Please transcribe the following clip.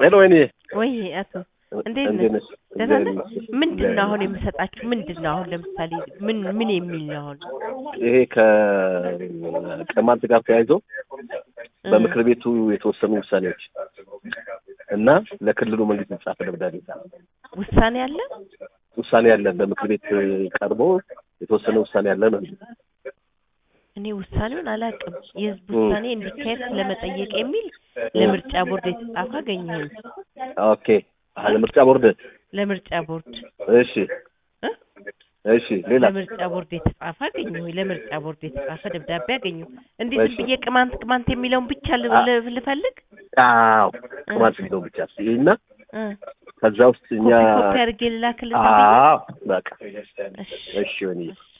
ሄሎ ወይኔ ወይ አቶ እንዴት እንዴት ነህ? ነሽ? ደህና ነህ? እግዚአብሔር ይመስገን። ምንድን ነው አሁን የምሰጣችሁ? ምንድን ነው አሁን ለምሳሌ ምን ምን የሚል ነው አሁን? ይሄ ከቅማንት ጋር ተያይዞ በምክር ቤቱ የተወሰኑ ውሳኔዎች እና ለክልሉ መንግስት የተጻፈ ደብዳቤ ውሳኔ አለ? ውሳኔ ያለ በምክር ቤት ቀርቦ የተወሰነ ውሳኔ ያለ ነው። እኔ ውሳኔውን አላውቅም። የህዝብ ውሳኔ እንዲካሄድ ስለመጠየቅ የሚል ለምርጫ ቦርድ የተጻፈ አገኘሁኝ። ኦኬ አለ ምርጫ ቦርድ ለምርጫ ቦርድ እሺ እ? እሺ ሌላ ለምርጫ ቦርድ የተጻፈ አገኘሁኝ። ለምርጫ ቦርድ የተጻፈ ደብዳቤ አገኘሁ። እንዴት እሺ። ዝም ብዬ ቅማንት ቅማንት የሚለውን ብቻ ል- አ- ል- ልፈልግ? አዎ ቅማንት ቢለው ብቻ እና እ። ከዛ ውስጥ እኛ ኮፒ ኮፒ አድርጌ ልላክልህ ዝም ብዬ? አዎ በቃ እሺ እሺ ወይኔ